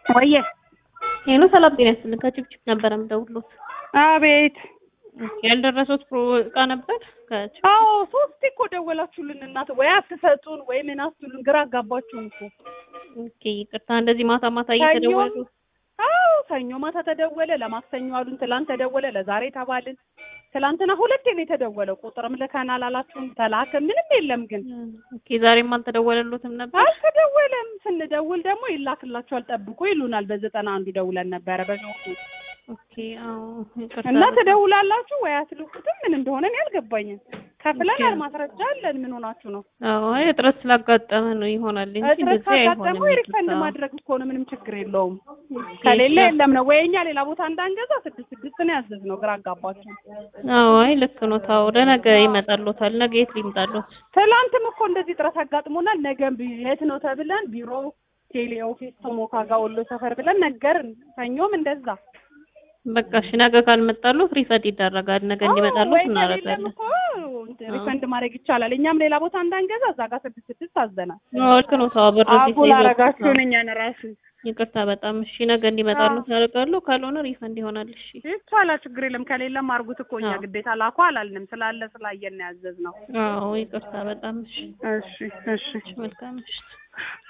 ወየ ሄሎ ሰላም ጤና ይስጥልኝ። ከችፕችፕ ነበረ የምደውልዎት። አቤት። ያልደረሱት ፕሮ እቃ ነበር ከችፕ አዎ ሶስቴ እኮ ደወላችሁልን እናት፣ ወይ አትሰጡን ወይ ምን አትሉን፣ ግራ አጋባችሁን እኮ። ኦኬ ይቅርታ። እንደዚህ ማታ ማታ እየተደወሉ አዎ ሰኞ ማታ ተደወለ፣ ለማክሰኞ አሉን፣ ትላንት ተደወለ፣ ለዛሬ ተባልን። ትላንትና ሁለቴ ነው የተደወለው። ቁጥርም ልከናል አላችሁም፣ ተላከ፣ ምንም የለም ግን ኦኬ ዛሬም አልተደወለሎትም ነበር? አልተደወለም። ስንደውል ደግሞ ይላክላችኋል ጠብቁ ይሉናል። በዘጠና አንዱ ደውለን ነበረ በኖቱ ኦኬ አዎ ይቅርታ። እና ትደውላላችሁ ወይ አትልኩትም? ምን እንደሆነ እኔ አልገባኝም። ከፍለናል፣ ኦኬ። ማስረጃ አለን። ምን ሆናችሁ ነው? አዎ አይ እጥረት ስላጋጠመ ነው ይሆናል እንጂ እጥረት እንደዚህ ካጋጠመው አይሆንም። ሪፈንድ ይቅርታ። ማድረግ እኮ ነው፣ ምንም ችግር የለውም። ኦኬ፣ ከሌለ እሺ። የለም ነው ወይ እኛ ሌላ ቦታ እንዳንገዛ ስድስት ስድስት ነው ያዘዝነው። ግራ አጋባችሁ። አዎ አይ ልክ ነው። ታው ለነገ ይመጣልዎታል። ነገ የት ሊምጣልዎት? ትላንትም እኮ እንደዚህ ጥረት አጋጥሞናል። ነገም ቢ- የት ነው ተብለን ቢሮ ቴሌ ኦፊስ ቶሞካ ጋር ወሎ ሰፈር ብለን ነገርን። ሰኞም እንደዛ በቃ እሺ ነገ ካልመጣልዎት ሪፈንድ ይደረጋል። ነገ እንዲመጣልዎት ወይ ከሌለም እናደርጋለን። እኮ ሪፈንድ ማድረግ ይቻላል። እኛም ሌላ ቦታ እንዳንገዛ እዛ ጋር ስድስት ስድስት አዘናል። አዎ ልክ ነው። ታው ብር እዚህ አጉል ተይዞ- አረጋችሁን እኛን ራሱ ይቅርታ በጣም እሺ። ነገ እንዲመጣልዎት እናደርጋለሁ። ካልሆነ ሪፈንድ ይሆናል። እሺ ይቻላል፣ ችግር የለም። ከሌለም አርጉት እኮ እኛ አዎ። ግዴታ ላኩ አላልንም። ስላለ ስላየን ነው ያዘዝነው። አዎ ይቅርታ በጣም እሺ። እሺ እሺ መልካም ምሽት።